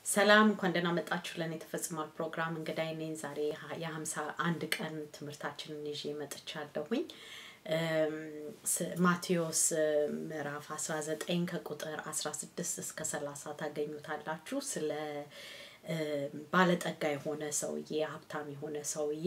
ሰላም እንኳን ደህና መጣችሁ ለእኔ ተፈጽሟል ፕሮግራም እንግዳይ ነኝ። ዛሬ የሀምሳ አንድ ቀን ትምህርታችንን ይዤ መጥቻለሁኝ። ማቴዎስ ምዕራፍ 19 ከቁጥር 16 እስከ 30 ታገኙታላችሁ። ስለ ባለጠጋ የሆነ ሰውዬ ሀብታም የሆነ ሰውዬ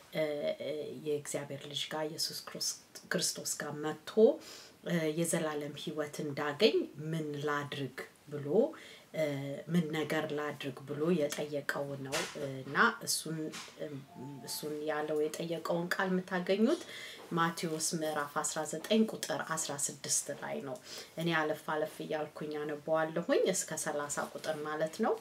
የእግዚአብሔር ልጅ ጋር ኢየሱስ ክርስቶስ ጋር መጥቶ የዘላለም ሕይወት እንዳገኝ ምን ላድርግ ብሎ ምን ነገር ላድርግ ብሎ የጠየቀው ነው እና እሱን እሱን ያለው የጠየቀውን ቃል የምታገኙት ማቴዎስ ምዕራፍ 19 ቁጥር 16 ላይ ነው። እኔ አለፍ አለፍ እያልኩኝ አነበዋለሁኝ እስከ 30 ቁጥር ማለት ነው።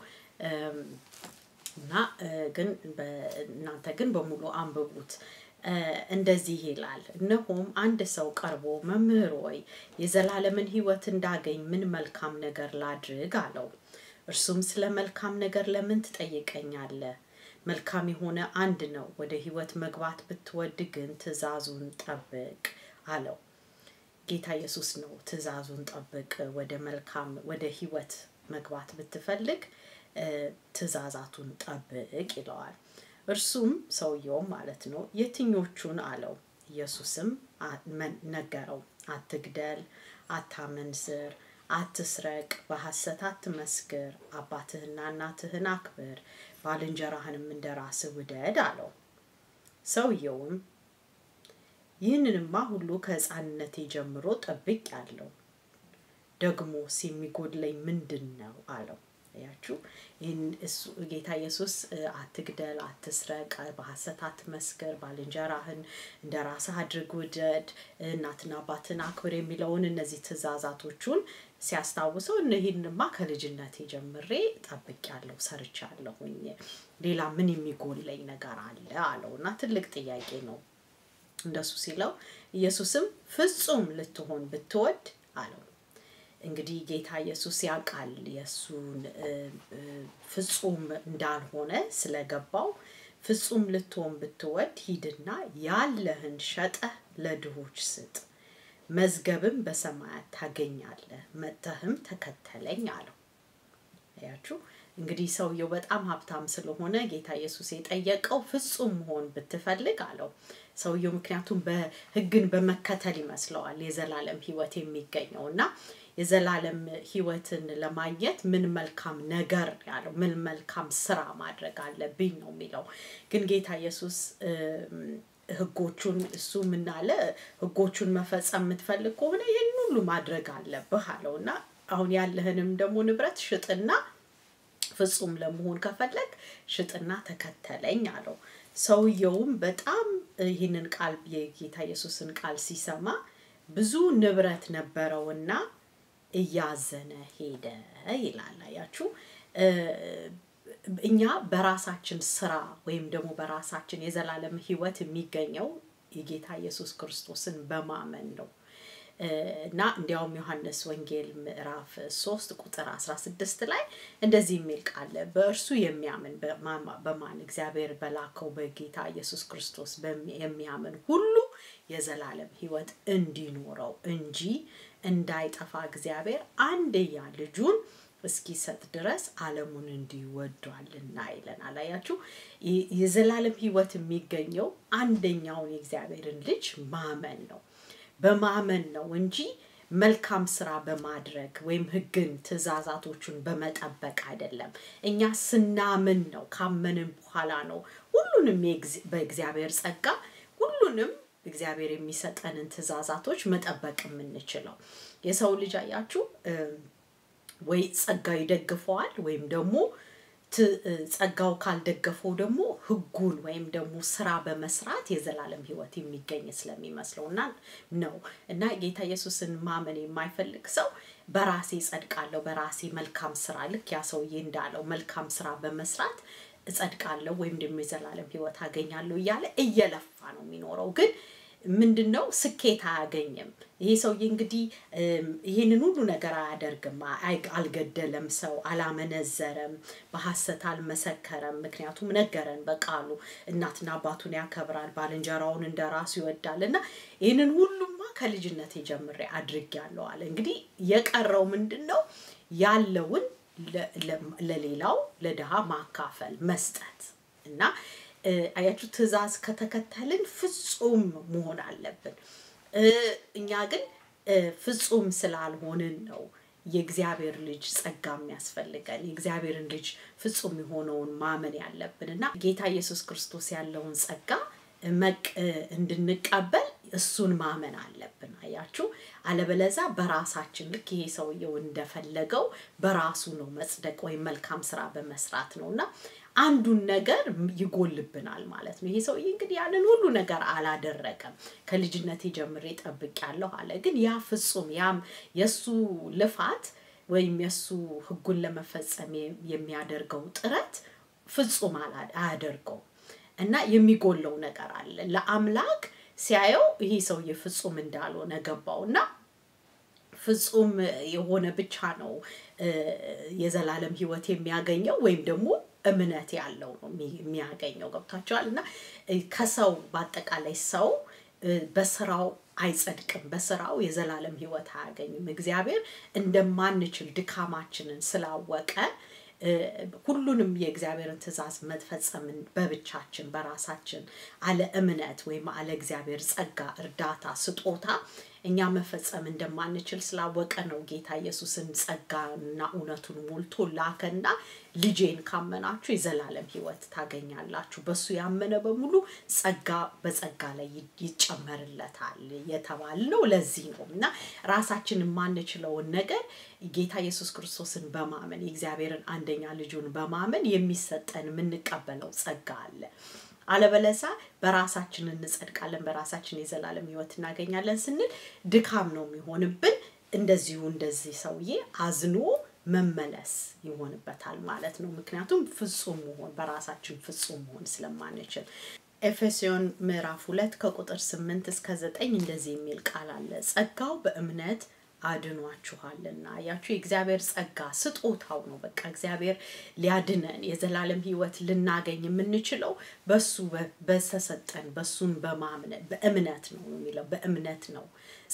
እና ግን እናንተ ግን በሙሉ አንብቡት። እንደዚህ ይላል፣ እነሆም አንድ ሰው ቀርቦ መምህር ሆይ የዘላለምን ሕይወት እንዳገኝ ምን መልካም ነገር ላድርግ አለው። እርሱም ስለ መልካም ነገር ለምን ትጠይቀኛለህ? መልካም የሆነ አንድ ነው። ወደ ሕይወት መግባት ብትወድ ግን ትእዛዙን ጠብቅ አለው። ጌታ ኢየሱስ ነው ትእዛዙን ጠብቅ፣ ወደ መልካም ወደ ሕይወት መግባት ብትፈልግ ትእዛዛቱን ጠብቅ ይለዋል። እርሱም ሰውየውም ማለት ነው የትኞቹን አለው። ኢየሱስም ነገረው። አትግደል፣ አታመንዝር፣ አትስረቅ፣ በሐሰት አትመስክር፣ አባትህና እናትህን አክብር፣ ባልንጀራህንም እንደ ራስህ ውደድ አለው። ሰውየውም ይህንንማ ሁሉ ከሕፃንነቴ ጀምሮ ጠብቅ ያለው ደግሞስ የሚጎድለኝ ምንድን ነው አለው። ያችሁ ይህን እሱ ጌታ ኢየሱስ አትግደል፣ አትስረቅ፣ በሐሰት አትመስክር፣ ባልንጀራህን እንደ ራስህ አድርግ፣ ውደድ፣ እናትና አባትን አክብር የሚለውን እነዚህ ትእዛዛቶቹን ሲያስታውሰው ይህንማ ከልጅነቴ ጀምሬ ጠብቄያለሁ፣ ሰርቻለሁኝ፣ ሌላ ምን የሚጎለኝ ነገር አለ አለው እና ትልቅ ጥያቄ ነው እንደሱ ሲለው ኢየሱስም ፍጹም ልትሆን ብትወድ አለው። እንግዲህ ጌታ ኢየሱስ ያውቃል የእሱን ፍጹም እንዳልሆነ ስለገባው ፍጹም ልትሆን ብትወድ ሂድና ያለህን ሸጠህ ለድሆች ስጥ፣ መዝገብም በሰማያት ታገኛለህ፣ መጥተህም ተከተለኝ አለው። ያችሁ እንግዲህ ሰውየው በጣም ሀብታም ስለሆነ ጌታ ኢየሱስ የጠየቀው ፍጹም መሆን ብትፈልግ አለው። ሰውየው ምክንያቱም በሕግን በመከተል ይመስለዋል የዘላለም ሕይወት የሚገኘው እና የዘላለም ሕይወትን ለማግኘት ምን መልካም ነገር ያለው ምን መልካም ስራ ማድረግ አለብኝ ነው የሚለው። ግን ጌታ ኢየሱስ ሕጎቹን እሱ ምናለ ሕጎቹን መፈጸም የምትፈልግ ከሆነ ይህን ሁሉ ማድረግ አለብህ አለው እና አሁን ያለህንም ደግሞ ንብረት ሽጥና ፍጹም ለመሆን ከፈለግ ሽጥና ተከተለኝ አለው። ሰውየውም በጣም ይህንን ቃል የጌታ ኢየሱስን ቃል ሲሰማ ብዙ ንብረት ነበረውና እያዘነ ሄደ ይላል። አያችሁ እኛ በራሳችን ስራ ወይም ደግሞ በራሳችን የዘላለም ሕይወት የሚገኘው የጌታ ኢየሱስ ክርስቶስን በማመን ነው። እና እንዲያውም ዮሐንስ ወንጌል ምዕራፍ ሶስት ቁጥር አስራ ስድስት ላይ እንደዚህ የሚል ቃል በእርሱ የሚያምን በማን እግዚአብሔር በላከው በጌታ ኢየሱስ ክርስቶስ የሚያምን ሁሉ የዘላለም ሕይወት እንዲኖረው እንጂ እንዳይጠፋ እግዚአብሔር አንድያ ልጁን እስኪሰጥ ድረስ ዓለሙን እንዲወዷልና ይለናል። አያችሁ የዘላለም ሕይወት የሚገኘው አንደኛውን የእግዚአብሔርን ልጅ ማመን ነው በማመን ነው እንጂ መልካም ስራ በማድረግ ወይም ሕግን ትእዛዛቶቹን በመጠበቅ አይደለም። እኛ ስናምን ነው፣ ካመንን በኋላ ነው ሁሉንም በእግዚአብሔር ጸጋ ሁሉንም እግዚአብሔር የሚሰጠንን ትእዛዛቶች መጠበቅ የምንችለው። የሰው ልጅ አያችሁ ወይ ጸጋው ይደግፈዋል ወይም ደግሞ ጸጋው ካልደገፈው ደግሞ ህጉን ወይም ደግሞ ስራ በመስራት የዘላለም ህይወት የሚገኝ ስለሚመስለው እና ነው እና ጌታ ኢየሱስን ማመን የማይፈልግ ሰው በራሴ ጸድቃለሁ፣ በራሴ መልካም ስራ ልክ ያ ሰውዬ እንዳለው መልካም ስራ በመስራት እጸድቃለሁ ወይም ደግሞ የዘላለም ህይወት አገኛለሁ እያለ እየለፋ ነው የሚኖረው ግን ምንድን ነው ስኬት አያገኝም። ይሄ ሰውዬ እንግዲህ ይህንን ሁሉ ነገር አያደርግም። አልገደለም፣ ሰው አላመነዘረም፣ በሐሰት አልመሰከረም። ምክንያቱም ነገረን በቃሉ እናትና አባቱን ያከብራል፣ ባልንጀራውን እንደ ራሱ ይወዳል እና ይህንን ሁሉማ ከልጅነቴ ጀምሬ አድርጌያለሁ አለ። እንግዲህ የቀረው ምንድን ነው? ያለውን ለሌላው ለድሃ ማካፈል መስጠት እና አያችሁ ትእዛዝ ከተከተልን ፍጹም መሆን አለብን እኛ ግን ፍጹም ስላልሆንን ነው የእግዚአብሔር ልጅ ጸጋ የሚያስፈልገን የእግዚአብሔርን ልጅ ፍጹም የሆነውን ማመን ያለብን እና ጌታ ኢየሱስ ክርስቶስ ያለውን ጸጋ መቅ እንድንቀበል እሱን ማመን አለብን አያችሁ አለበለዛ በራሳችን ልክ ይሄ ሰውየው እንደፈለገው በራሱ ነው መጽደቅ ወይም መልካም ስራ በመስራት ነው እና አንዱን ነገር ይጎልብናል ማለት ነው ይሄ ሰውዬ እንግዲህ ያንን ሁሉ ነገር አላደረገም ከልጅነቴ ጀምሬ ጠብቅ ያለሁ አለ ግን ያ ፍጹም ያም የእሱ ልፋት ወይም የእሱ ህጉን ለመፈጸም የሚያደርገው ጥረት ፍጹም አያደርገው እና የሚጎለው ነገር አለ ለአምላክ ሲያየው ይሄ ሰውዬ ፍጹም እንዳልሆነ ገባው እና ፍጹም የሆነ ብቻ ነው የዘላለም ህይወት የሚያገኘው ወይም ደግሞ እምነት ያለው ነው የሚያገኘው ገብታቸዋል እና ከሰው በአጠቃላይ ሰው በስራው አይጸድቅም በስራው የዘላለም ህይወት አያገኝም እግዚአብሔር እንደማንችል ድካማችንን ስላወቀ ሁሉንም የእግዚአብሔርን ትእዛዝ መፈጸምን በብቻችን በራሳችን አለ እምነት ወይም አለ እግዚአብሔር ጸጋ እርዳታ ስጦታ እኛ መፈጸም እንደማንችል ስላወቀ ነው ጌታ ኢየሱስን ጸጋና እውነቱን ሞልቶ ላከና ልጄን ካመናችሁ የዘላለም ህይወት ታገኛላችሁ በሱ ያመነ በሙሉ ጸጋ በጸጋ ላይ ይጨመርለታል የተባልነው ለዚህ ነው እና ራሳችን የማንችለውን ነገር ጌታ ኢየሱስ ክርስቶስን በማመን የእግዚአብሔርን አንደኛ ልጁን በማመን የሚሰጠን የምንቀበለው ጸጋ አለ አለበለዛ በራሳችን እንጸድቃለን በራሳችን የዘላለም ህይወት እናገኛለን ስንል ድካም ነው የሚሆንብን እንደዚሁ እንደዚህ ሰውዬ አዝኖ መመለስ ይሆንበታል ማለት ነው ምክንያቱም ፍጹም መሆን በራሳችን ፍጹም መሆን ስለማንችል ኤፌሶን ምዕራፍ ሁለት ከቁጥር ስምንት እስከ ዘጠኝ እንደዚህ የሚል ቃል አለ ጸጋው በእምነት አድኗችኋልና ያችሁ የእግዚአብሔር ጸጋ ስጦታው ነው በቃ እግዚአብሔር ሊያድነን የዘላለም ህይወት ልናገኝ የምንችለው በሱ በተሰጠን በሱን በማምነት በእምነት ነው የሚለው በእምነት ነው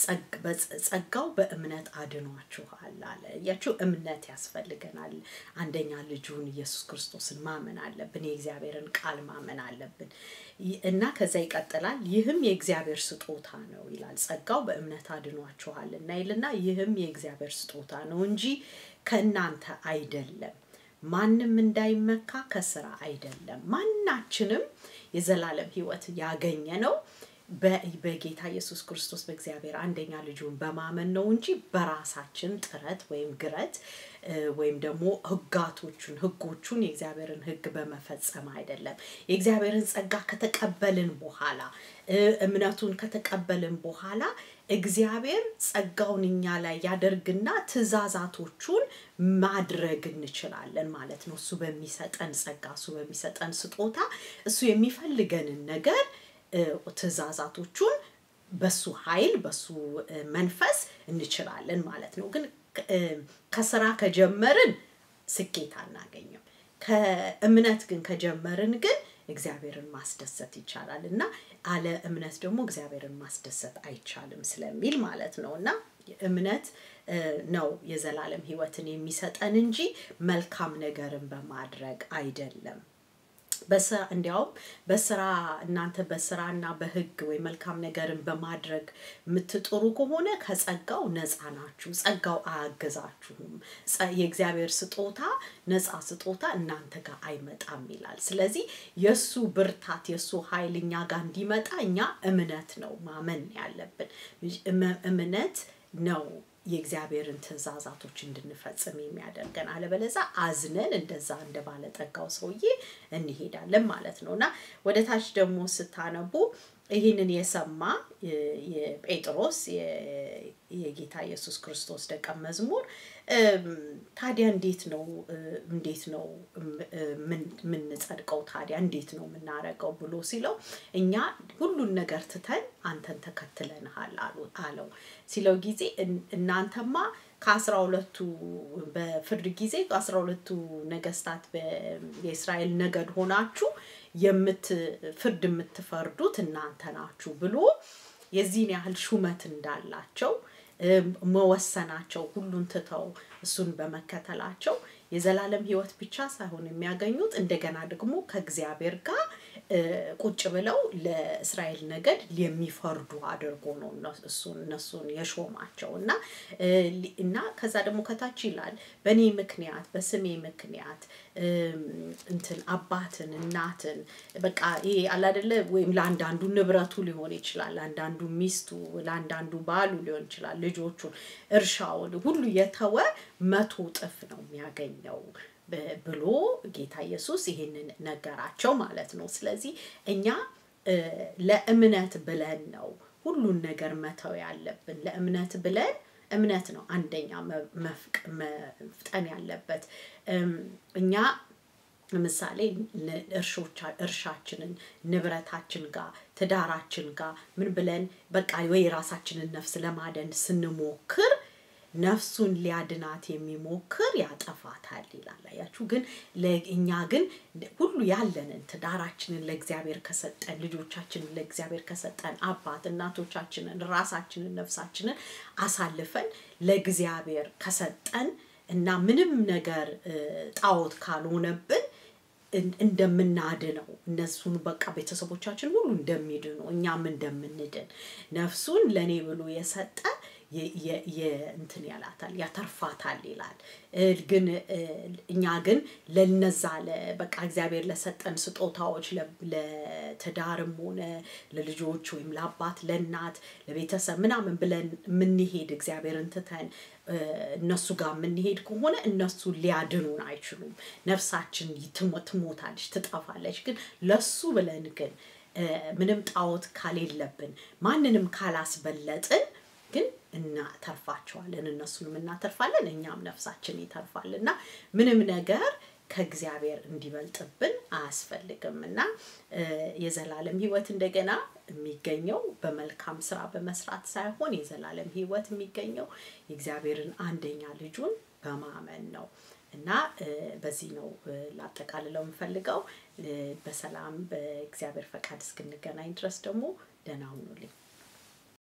ጸጋው በእምነት አድኗችኋል አለ ያችሁ እምነት ያስፈልገናል አንደኛ ልጁን ኢየሱስ ክርስቶስን ማመን አለብን የእግዚአብሔርን ቃል ማመን አለብን እና ከዛ ይቀጥላል ይህም የእግዚአብሔር ስጦታ ነው ይላል ጸጋው በእምነት አድኗችኋል እና ይልና ይህም የእግዚአብሔር ስጦታ ነው እንጂ ከእናንተ አይደለም ማንም እንዳይመካ ከስራ አይደለም ማናችንም የዘላለም ህይወት ያገኘ ነው በጌታ ኢየሱስ ክርስቶስ በእግዚአብሔር አንደኛ ልጁን በማመን ነው እንጂ በራሳችን ጥረት ወይም ግረት ወይም ደግሞ ህጋቶቹን ህጎቹን የእግዚአብሔርን ህግ በመፈጸም አይደለም የእግዚአብሔርን ጸጋ ከተቀበልን በኋላ እምነቱን ከተቀበልን በኋላ እግዚአብሔር ጸጋውን እኛ ላይ ያደርግና ትእዛዛቶቹን ማድረግ እንችላለን ማለት ነው እሱ በሚሰጠን ጸጋ እሱ በሚሰጠን ስጦታ እሱ የሚፈልገንን ነገር ትእዛዛቶቹን በሱ ኃይል በሱ መንፈስ እንችላለን ማለት ነው ግን ከስራ ከጀመርን ስኬት አናገኝም ከእምነት ግን ከጀመርን ግን እግዚአብሔርን ማስደሰት ይቻላል እና አለ እምነት ደግሞ እግዚአብሔርን ማስደሰት አይቻልም ስለሚል ማለት ነው እና እምነት ነው የዘላለም ህይወትን የሚሰጠን እንጂ መልካም ነገርን በማድረግ አይደለም እንዲያውም በስራ እናንተ በስራና በህግ ወይ መልካም ነገርን በማድረግ የምትጥሩ ከሆነ ከጸጋው ነፃ ናችሁ ጸጋው አያገዛችሁም የእግዚአብሔር ስጦታ ነፃ ስጦታ እናንተ ጋር አይመጣም ይላል ስለዚህ የእሱ ብርታት የእሱ ኃይል እኛ ጋር እንዲመጣ እኛ እምነት ነው ማመን ያለብን እምነት ነው የእግዚአብሔርን ትእዛዛቶች እንድንፈጽም የሚያደርገን አለበለዛ አዝነን እንደዛ እንደ ባለጠጋው ሰውዬ እንሄዳለን ማለት ነው እና ወደ ታች ደግሞ ስታነቡ ይህንን የሰማ የጴጥሮስ የጌታ ኢየሱስ ክርስቶስ ደቀ መዝሙር ታዲያ እንዴት ነው እንዴት ነው የምንጸድቀው ታዲያ እንዴት ነው የምናረገው ብሎ ሲለው እኛ ሁሉን ነገር ትተን አንተን ተከትለንሃል አለው ሲለው ጊዜ እናንተማ ከአስራ ሁለቱ በፍርድ ጊዜ ከአስራ ሁለቱ ነገስታት የእስራኤል ነገድ ሆናችሁ ፍርድ የምትፈርዱት እናንተ ናችሁ ብሎ የዚህን ያህል ሹመት እንዳላቸው መወሰናቸው ሁሉን ትተው እሱን በመከተላቸው የዘላለም ህይወት ብቻ ሳይሆን የሚያገኙት እንደገና ደግሞ ከእግዚአብሔር ጋር እ፣ ቁጭ ብለው ለእስራኤል ነገድ የሚፈርዱ አድርጎ ነው እነሱ- እሱን እነሱን የሾማቸው እና እ፣ ሊ- እና ከዛ ደግሞ ከታች ይላል በእኔ ምክንያት በስሜ ምክንያት እም፣ እንትን አባትን እናትን በቃ ይሄ አላደለ ወይም ለአንዳንዱ ንብረቱ ሊሆን ይችላል ለአንዳንዱ ሚስቱ ለአንዳንዱ ባሉ ሊሆን ይችላል ልጆቹን እርሻውን ሁሉ የተወ መቶ እጥፍ ነው የሚያገኘው ብ- ብሎ ጌታ ኢየሱስ ይሄንን ነገራቸው ማለት ነው ስለዚህ እኛ እ፣ ለእምነት ብለን ነው ሁሉን ነገር መተው ያለብን ለእምነት ብለን እምነት ነው አንደኛ መ- መፍቅ- መፍጠን ያለበት እም፣ እኛ ምሳሌ ን- እርሾቻ- እርሻችንን ንብረታችን ጋር ትዳራችን ጋር ምን ብለን በቃ ወይ የራሳችንን ነፍስ ለማደን ስንሞክር ነፍሱን ሊያድናት የሚሞክር ያጠፋታል ይላል አያችሁ ግን ለ- እኛ ግን ሁሉ ያለንን ትዳራችንን ለእግዚአብሔር ከሰጠን ልጆቻችንን ለእግዚአብሔር ከሰጠን አባት እናቶቻችንን ራሳችንን ነፍሳችንን አሳልፈን ለእግዚአብሔር ከሰጠን እና ምንም ነገር እ፣ ጣዖት ካልሆነብን እን- እንደምናድነው እነሱን በቃ ቤተሰቦቻችን ሁሉ እንደሚድኑ እኛም እንደምንድን ነፍሱን ለእኔ ብሎ የሰጠ የ- የ- የ- እንትን ያላታል ያተርፋታል ይላል እ፣ ግን እ፣ እኛ ግን ለነዛ ለ- በቃ እግዚአብሔር ለሰጠን ስጦታዎች ለ- ለትዳርም ሆነ ለልጆች ወይም ለአባት ለእናት ለቤተሰብ ምናምን ብለን የምንሄድ እግዚአብሔርን ትተን እ፣ እነሱ ጋር የምንሄድ ከሆነ እነሱ ሊያድኑን አይችሉም ነፍሳችን ትሞ- ትሞታለች ትጠፋለች ግን ለሱ ብለን ግን እ፣ ምንም ጣዖት ካሌለብን ማንንም ካላስበለጥን ግን እናተርፋቸዋለን እነሱንም እናተርፋለን እኛም ነፍሳችን ይተርፋል እና ምንም ነገር ከእግዚአብሔር እንዲበልጥብን አያስፈልግም እና እ፣ የዘላለም ህይወት እንደገና የሚገኘው በመልካም ስራ በመስራት ሳይሆን የዘላለም ህይወት የሚገኘው የእግዚአብሔርን አንደኛ ልጁን በማመን ነው እና እ፣ በዚህ ነው እ፣ ላጠቃልለው የምፈልገው እ፣ በሰላም በእግዚአብሔር ፈቃድ እስክንገናኝ ድረስ ደግሞ ደህና ሁኑልኝ